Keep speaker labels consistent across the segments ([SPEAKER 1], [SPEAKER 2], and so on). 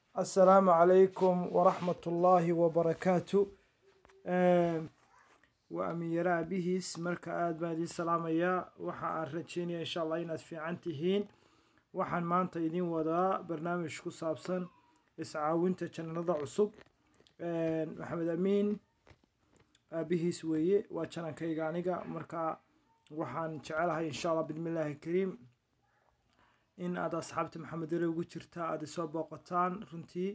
[SPEAKER 1] assalaamu calaykum waraxmat ullaahi wabarakaatu waa amiinyara aabihiis marka aada baan idiin salaamayaa waxa aan rajeynaya insha allah inaad fiican tihiin waxaan maanta idiin wadaa barnaamij ku saabsan iscaawinta janalada cusub maxamed amiin aabihiis weeye waa janankayga aniga marka waxaan jecelahay insha allah bismillaahi kariim in aad asxaabta maxamed yare ugu jirta aada isoo booqataan runtii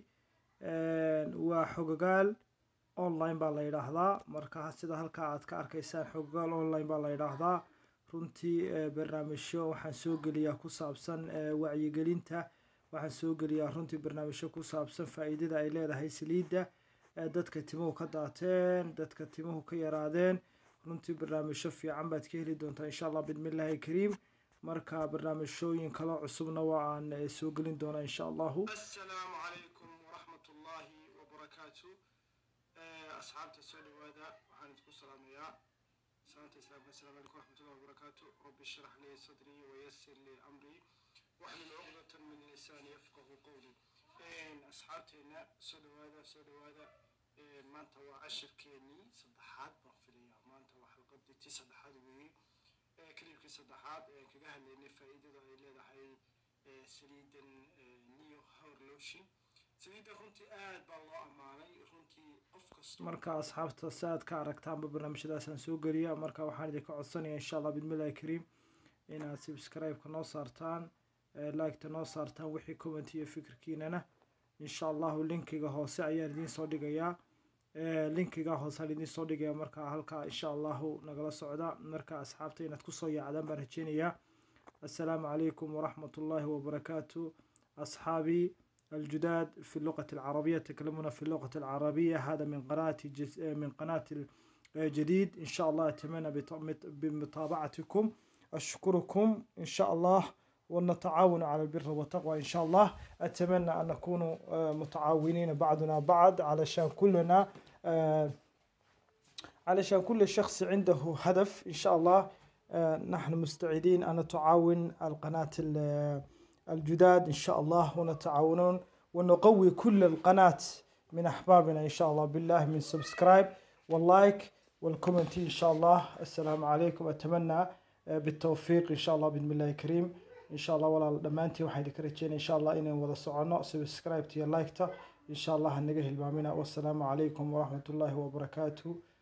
[SPEAKER 1] waa xogagaal online baa la yidhaahdaa marka sida halkaa aad ka arkaysaan xogagaal online baa la yidhaahdaa runtii barnaamijyo waxaan soo geliyaa ku saabsan wacyigelinta waxaan soo geliyaa runtii barnaamijyo ku saabsan faa-iidada ay leedahay saliidda dadka timuhu ka daateen dadka timuhu ka yaraadeen runtii barnaamijyo fiican baad ka heli doontaa insha allah bismillaahi kariim marka barnaamijyooyin kale cusubna waa aan soo gelin doonaa insha allahu
[SPEAKER 2] asalaamu calaykum waraxmat ullaahi wabarakaatu asxaabta soo dhawaada waxaan idinku salaamayaa salaanta islaamka asalaamu calaykum waraxmatullahi wabarakaatu rabbi shrax lii sadrii wayasir lii amrii waxlul cuqdatan min lisaani yafqahu qowli asxaabteena soo dhawaada soo dhawaada maanta waa cashirkeenii saddexaad baan filayaa maanta waa xalqadii tii saddexaad weeye klibkii saddexaad ee kaga hadlaynay faa-iidada ay leedahay saliidan neo hor lotion saliidda runtii aad baa loo ammaanay runtii qof kasta
[SPEAKER 1] marka asxaabta si aad ka aragtaanba barnaamijyadaasaan soo geliya marka waxaan idinka codsanaya insha allah bismillahi kariim inaad subscribe-ka noo saartaan like-ta noo saartaan wixii comment iyo fikirkiinana insha allahu linkiga hoose ayaan idiin soo dhigayaa linkiga hoose aan idiin soo dhigaya marka halkaa insha allahu nagala socda marka asxaabta inaad kusoo yaacdaan baan rajeynayaa assalaamu calaykum waraxmat ullaahi wabarakaatu أصحابي الجداد في اللغة العربية يتكلمون في اللغة العربية هذا من قناة جز... من قناة الجديد إن شاء الله أتمنى بمتابعتكم أشكركم إن شاء الله ونتعاون على البر والتقوى إن شاء الله أتمنى أن نكون متعاونين بعضنا بعض علشان كلنا علشان كل شخص عنده هدف إن شاء الله نحن مستعدين أن نتعاون القناة الجداد إن شاء الله ونتعاونون ونقوي كل القناة من أحبابنا إن شاء الله بالله من سبسكرايب واللايك والكومنت إن شاء الله السلام عليكم أتمنى بالتوفيق إن شاء الله بسم الله الكريم إن شاء الله ولا دمانتي waxay dikrajeen إن شاء الله inaan wada socono subscribe iyo like ta إن شاء الله hanaga hilmaamina والسلام عليكم ورحمة الله وبركاته